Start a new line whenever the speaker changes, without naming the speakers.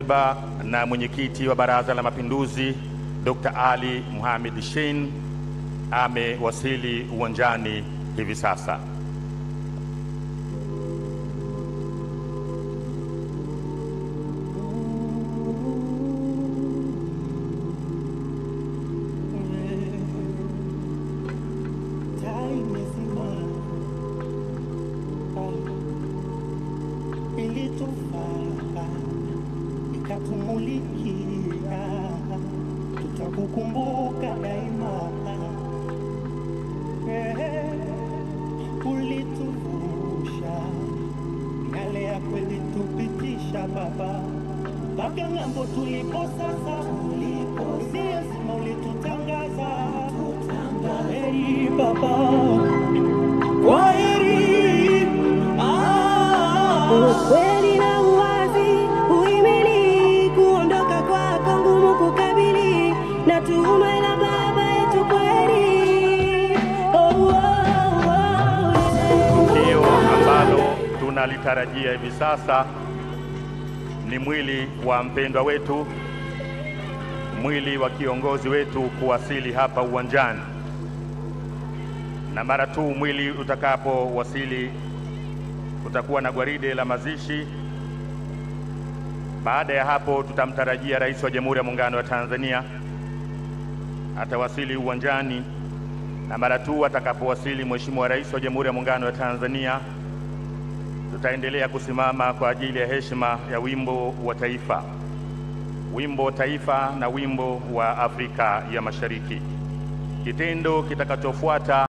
katiba na mwenyekiti wa Baraza la Mapinduzi Dr. Ali Mohamed Shein amewasili uwanjani hivi sasa.
ilitufaa ikatumulikia, tutakukumbuka daima. Eh, Ulituvusha yale ya kweli tupitisha Baba mpaka ng'ambo tulipo sasa, si lazima ulitutangaza. Kwaheri Baba, kwaheri ah.
Ukweli na uwazi, uhimili, kuondoka kwako ngumu kukabili, na tuhuma la baba yetu kweli. Oh, oh, oh,
Tukio ambalo tunalitarajia hivi sasa ni mwili wa mpendwa wetu, mwili wa kiongozi wetu kuwasili hapa uwanjani, na mara tu mwili utakapowasili kutakuwa na gwaride la mazishi. Baada ya hapo, tutamtarajia Rais wa Jamhuri ya Muungano wa Tanzania atawasili uwanjani, na mara tu atakapowasili Mheshimiwa Rais wa Jamhuri ya Muungano wa Tanzania, tutaendelea kusimama kwa ajili ya heshima ya wimbo wa taifa, wimbo wa taifa na wimbo wa Afrika ya Mashariki. Kitendo kitakachofuata